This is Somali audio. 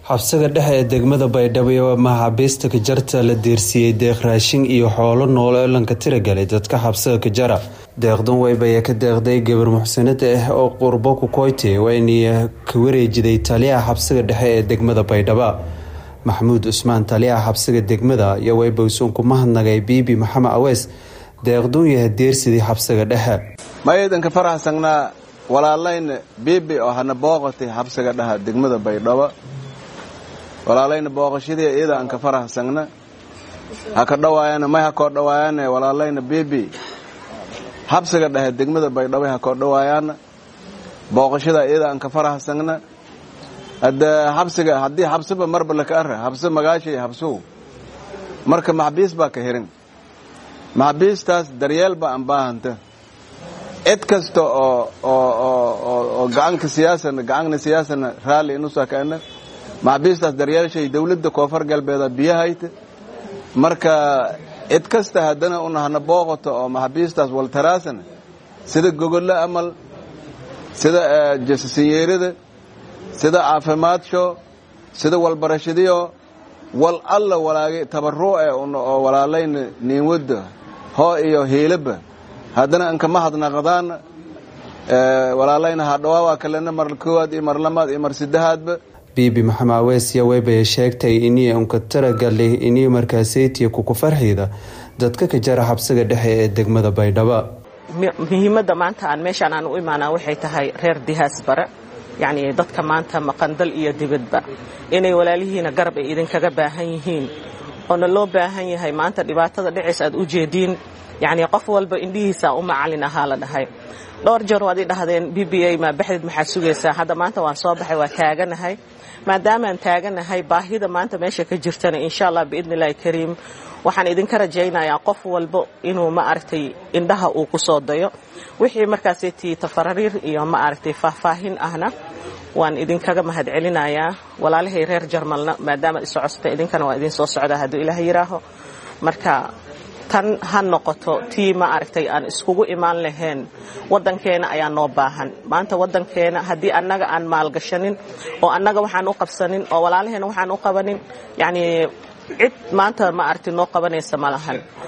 xabsiga dhexe ee degmada baydhabo ee maxaabiista kajarta la deersiiyey deeq raashin iyo xoolo nool oo lanka tiragalay dadka xabsiga kajara deeqdan weyb ayaa ka deeqday gabar muxsanad ah oo qurbo kukoyte wayna ka wareejiday taliyaha xabsiga dhexe ee degmada baydhabo maxamuud cusmaan taliyaha xabsiga degmada iyo weybowsuun ku mahadnagay biibi maxamed aweys deeqduun yaha deersidii xabsiga dhexe maydanka faraxsangnaa walaalayna biibi oo hana booqatay xabsiga dhaha degmada baydhabo walaalayna booqashadii iyada aan ka faraxsangna ha ka dhawaayana may ha koo dhawaayana walaalayna biibi xabsiga dhahe degmada baydhabo ha koo dhawaayaana booqashada iyada aan ka faraxsangna hadda xabsiga haddii xabsiba marba laka ara xabsi magaashay xabsuhu marka maxbiis baa ka hirin maxbiistaas daryeel ba aan baahanta cid kasta oo oo gacanka siyaasana gacanna siyaasana raalli inusakaana maxbiistaas daryeelshay dowladda koonfur galbeeda biyahayta marka cid kasta haddana una hana booqato oo maxbiistaas waltaraasana sida gogolle amal sida jasasinyeerada sida caafimaadso sida walbarashadiyo wal alla walaagay tabaruuce oo walaalayna niinwadda hoo iyo hiilaba haddana anka mahadnaqadaana walaalayna hadhawaa kalena mar koowaad iyo mar lamaad iyo mar saddexaadba biibi maxamed aweesya weybaya sheegtay inii unka taragalay inii markaaseytiya kuku farxiyda dadka ka jara xabsiga dhexe ee degmada baydhabo muhiimadda maanta aan meeshaan aan u imaanaa waxay tahay reer dihaas bare yacnii dadka maanta maqandal iyo dibadba inay walaalihiina garab ay idinkaga baahan yihiin oona loo baahan yahay maanta dhibaatada dhiciis aad u jeediin yacnii qof walba indhihiisa u macalin ahaa la dhahay dhowr jeer waad ii dhahdeen b b a maa baxdeed maxaad sugaysaa hadda maanta waan soo baxay waa taaganahay maadaamaan taaganahay baahida maanta meesha ka jirtana insha allah biidni illaahi kariim waxaan idinka rajaynayaa qof walba inuu ma aragtay indhaha uu ku soo dayo wixii markaastii tafarariir iyo ma aragtay faahfaahin ahna waan idinkaga mahadcelinayaa walaalahay reer jarmalna maadaama isocosata idinkana waa idin soo socdaa hadduu ilaah yidhaaho marka tan ha noqoto tii ma aragtay aan iskugu imaan lahayn waddankeena ayaa noo baahan maanta waddankeena haddii annaga aan maalgashanin oo annaga waxaan u qabsanin oo walaalaheena waxaan u qabanin yacnii cid maanta ma aragtay noo qabanaysa ma lahan